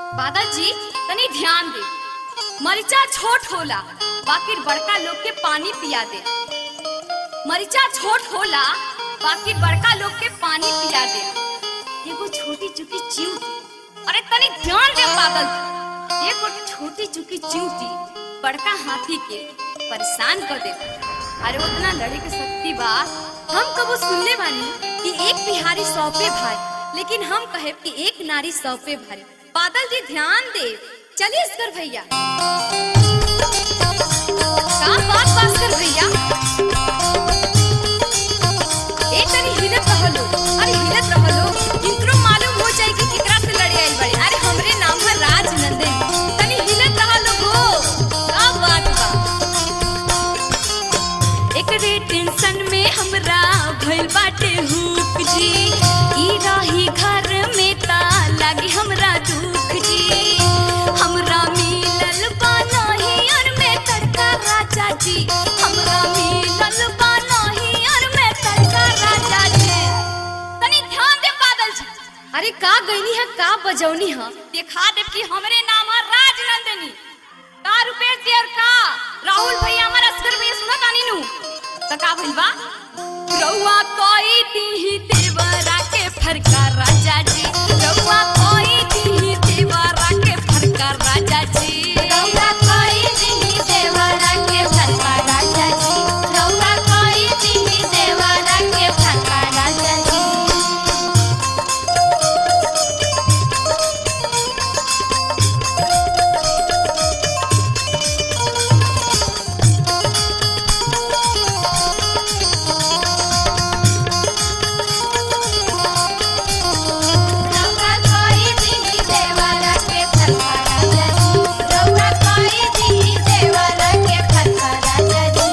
बादल जी तनी ध्यान दे मरिचा छोट होला बाकी बड़का लोग के पानी पिया दे मरिचा छोट होला बाकी बड़का लोग के पानी पिया दे एगो छोटी चुकी चिंटी अरे तनी ध्यान दे बादल जी। एगो छोटी चुकी चिंटी बड़का हाथी के परेशान कर दे अरे उतना लड़े के शक्ति बा हम कबो सुनले बानी कि एक बिहारी सौ पे भारी लेकिन हम कहे कि एक नारी सौ पे भारी बादल जी ध्यान दे चलिए इसकर भैया का बात भास्कर भैया ए तनी हिलत रहलो अरे हिलत रहलो इनको मालूम हो जाए कि केकरा से लड़े आइल बड़े अरे हमरे नाम है राजनंदन तनी हिलत रहलो हो का बात बा एकरे टेंशन में हमरा भइल बाटे हुक जी ई रही घर में ता लागी हमरा दुख जी हमरा मिलल बा नहीं और में तड़का राजा जी हमरा मिलल बा नहीं और में तड़का राजा जी तनी ध्यान दे बादल जी अरे का गईनी है का बजौनी है देखा दे कि हमरे नाम है राजनंदनी का रुपेश जी और का राहुल भैया हमारा असगर भैया सुना तानी नु त का भइल बा रउआ कोई दी देवरा के फरका राजा जी रउआ कोई दी देवरा के फरका राजा जी रउआ कोई दी देवरा के फरका राजा जी रउआ कोई दी देवरा के फरका राजा जी रउआ कोई दी देवरा के फरका राजा जी रउआ कोई दी देवरा के फरका राजा जी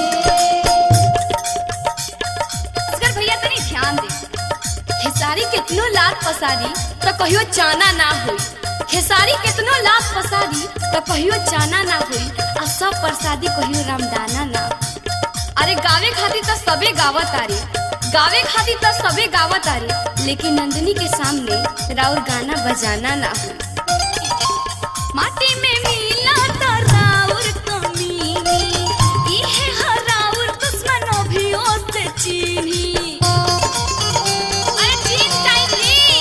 असगर भैया तनी ध्यान दे खेसारी कितनो लात पसारी तो कहियो चाना ना होई खेसारी कितनो लात पसारी तो कहियो चाना ना होई आ सब प्रसादी कहियो रामदाना ना अरे गावे खातिर तो सबे गावत आरे गावे खातिर तो सबे गावत आरे लेकिन नंदनी के सामने राउर गाना बजाना ना हो माटी में मिला तो राउर कमीनी इहे हराउर दुश्मनों भी ओसे चीनी अरे चीन चाहिए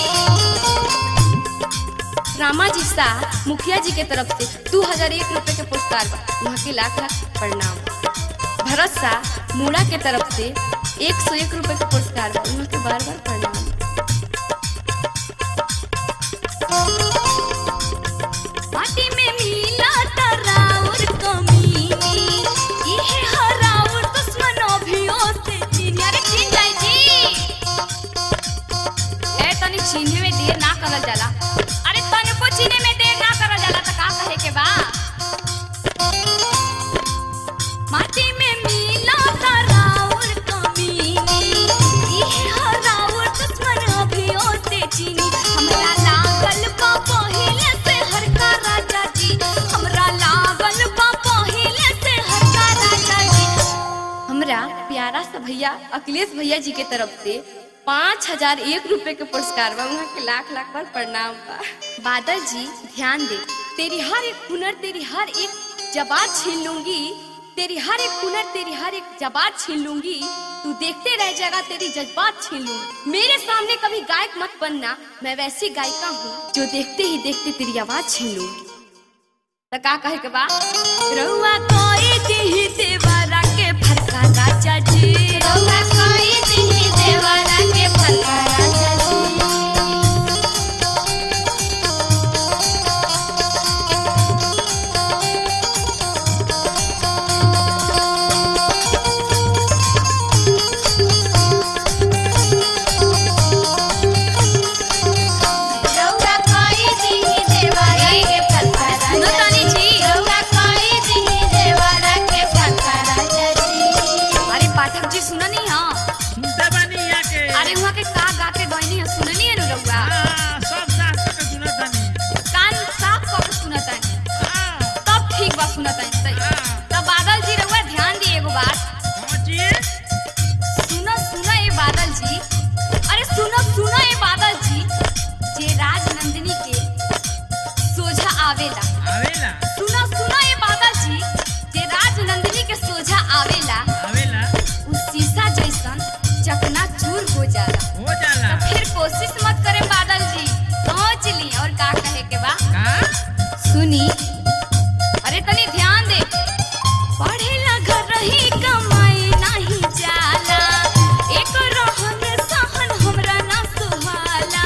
रामा जी शाह मुखिया जी के तरफ से दू हजार एक रुपए के पुरस्कार बा वहाँ के लाख लाख प्रणाम भरत शाह मूड़ा के तरफ से एक सौ एक रुपए के पुरस्कार बा वहाँ के बार बार प्रणाम माटी में मिला तराउर कमीनी इहे हराउर दुश्मनों भी ओसे चीनी अरे चीन जाई जी ए तनी चीने में देर ना करल जाला अरे तनको चीने में देर ना करल जाला त का कहे के बा माटी में मिला तराउर कमीनी इहे हराउर दुश्मन अभियो से चीनी हमरा लागल बा पहिले से हरका राजा जी हमरा लागल बा पहिले से हरका राजा जी हमरा प्यारा सा भैया अखिलेश भैया जी के तरफ से पाँच हजार एक रुपए के पुरस्कार बा वहाँ के लाख लाख बार प्रणाम बा बादल जी ध्यान दे तेरी हर एक हुनर तेरी हर एक जबात छीन लूंगी तेरी हर एक हुनर तेरी हर एक जबात छीन लूंगी तू देखते रह जाएगा तेरी जज्बात छीन लूंगी मेरे सामने कभी गायक मत बनना मैं वैसी गायिका हूँ जो देखते ही देखते तेरी आवाज छीन लूंगी त का कहे के बा रउआ कोई दिही देवरा के फरका राजा जी रउआ कोई दिही देवरा के फरका राजा जी रउआ कोई दिही देवरा के फरका राजा तानी जी रउआ कोई दिही देवरा के फरका राजा जी अरे पाठक जी सुना नहीं हाँ आवेला आवेला सुना सुना ये बादल जी जे राज नंदिनी के सोझा आवेला आवेला उ शीशा जैसन चकना चूर हो जाला हो जाला तो फिर कोशिश मत करें बादल जी सोच ली और का कहे के बा का सुनी अरे तनी ध्यान दे पढ़ेला घर रही कमाए नहीं जाला एक रहन सहन हमरा ना सुहाला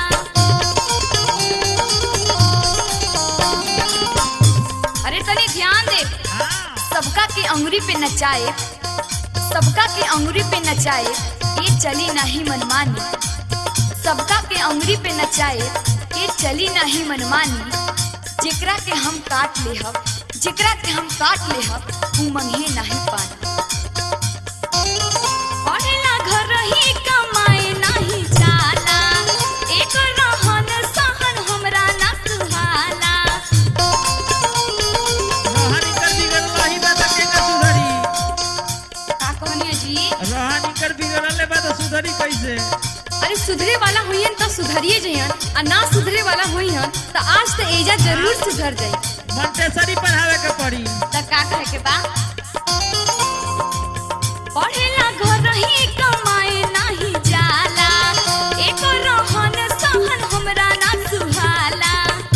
अरे तनी ध्यान दे हाँ सबका के अंगुरी पे नचाए सबका के अंगुरी पे नचाए ये चली नहीं मनमानी सबका के अंगुरी पे नचाए ये चली नहीं मनमानी जेकरा के हम काट ले हब जेकरा के हम काट ले हब ऊ मंगे नहीं पानी पढ़ेला घर रही कमाए नहीं जाला एक रहन सहन हमरा ना सुहाला रोहन इकर बिगड़ल ही बा त केना सुधरी का कहनिया जी रोहन इकर बिगड़ल बा त सुधरी कैसे अरे सुधरे वाला होइहन तो सुधरिए जइहन आ ना सुधरे वाला होइहन तो आज तो एजा जरूर सुधर जाई मंटेसरी पढ़ावे के पड़ी त का कहे के बा पढ़ेला घर रही कमाए नहीं जाला एक रहन सहन हमरा ना सुहाला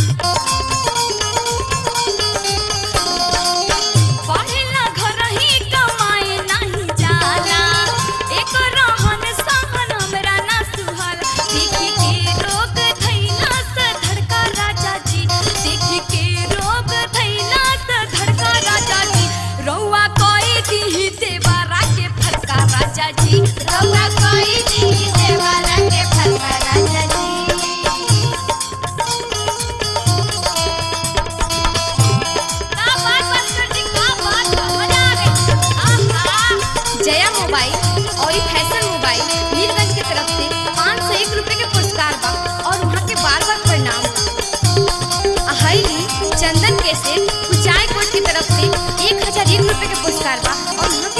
पढ़ेला घर रही कमाए नहीं जाला एक रहन सहन हमरा ना सुहाला देखी के रोग थैला से धड़का राजा जी देखी के रोग थैला से धड़का राजा जी रौआ कोई दी देवारा के फटका राजा जी रौआ कोई दी देवारा के फटका राजा जी का बात बंसर जी का बात बा? मजा आ गई आहा जया मोबाइल और ई फैशन मोबाइल मीरगंज के तरफ से पाँच सौ एक रुपए के पुरस्कार बा और वहाँ के बार बार प्रणाम बा। आ हईली चंदन के से कुचाय कोट की तरफ से एक हजार एक रुपए के पुरस्कार बा और वहाँ